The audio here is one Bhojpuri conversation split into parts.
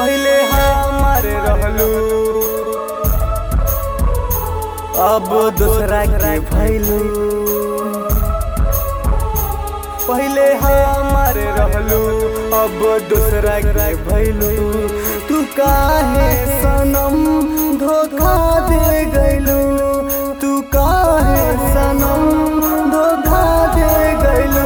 पहले हमार रहलू अब दूसरा के भैलू पहले हमार रहलू अब दूसरा के भैलू तू काहे सनम धोखा दे गैलू तू काहे सनम धोखा दे गैलू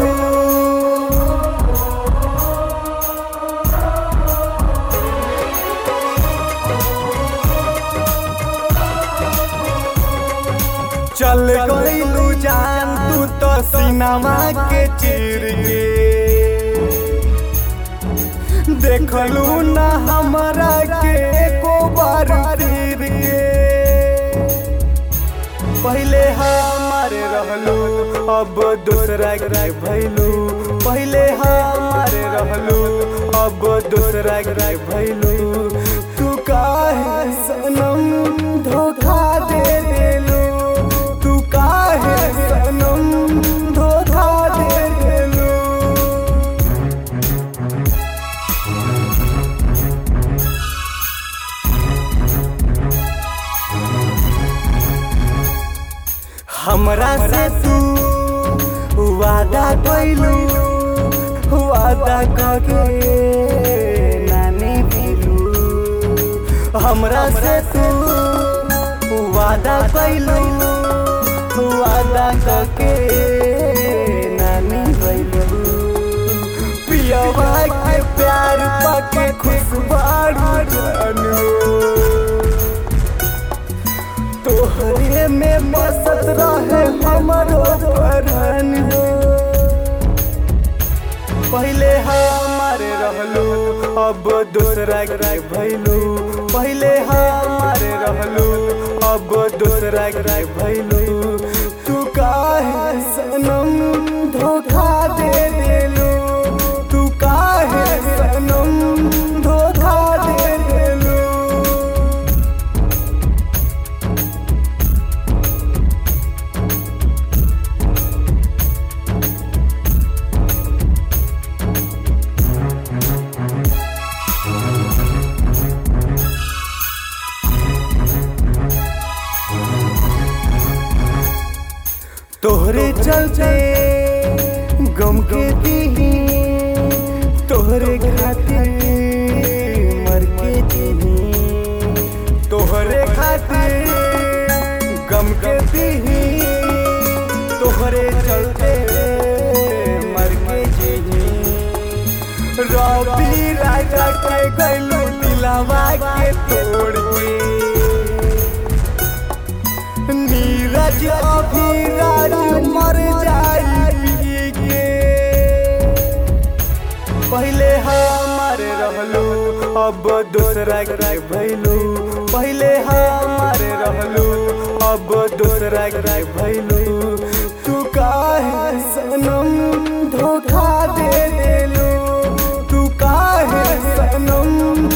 चल गईलू जान तू तो सिनेमा के चीर के देखलू ना हमरा के एको बार फिर के पहले हमारे रहलू अब दूसरा के भैलू पहले हमारे रहलू अब दूसरा के भैलू तू काहे सनम धोखा दे देलू तू काहे सनम धोखा दे देलू हमरा से तू वादा कैलू वादा कके नानी भेलू हमरा से तू वादा कैलू वादा कके नानी भैलू पियवा के प्यार पाके खुशबारू जानू तोहरे में बसत रहे हमरो परान हो पहले हमारे रहलू अब दूसरा के भैलू पहले हमारे रहलू अब दूसरा के भैलू तू काहे सनम धोखा दे देलू तू काहे सनम धोखा दे देलू तोहरे चलते गम के दीही तोहरे खातिर मर के दीही तोहरे खातिर गम के दीही तोहरे चलते मर के दीही रवि राजा के गैलू दिलावा के तोड़ के नीरज अभिराज मर जाई के पहले हमारे रहलू अब दूसरा के भैलू पहले हमारे रहलू अब दूसरा के भैलू तू काहे सनम धोखा दे देलू तू काहे सनम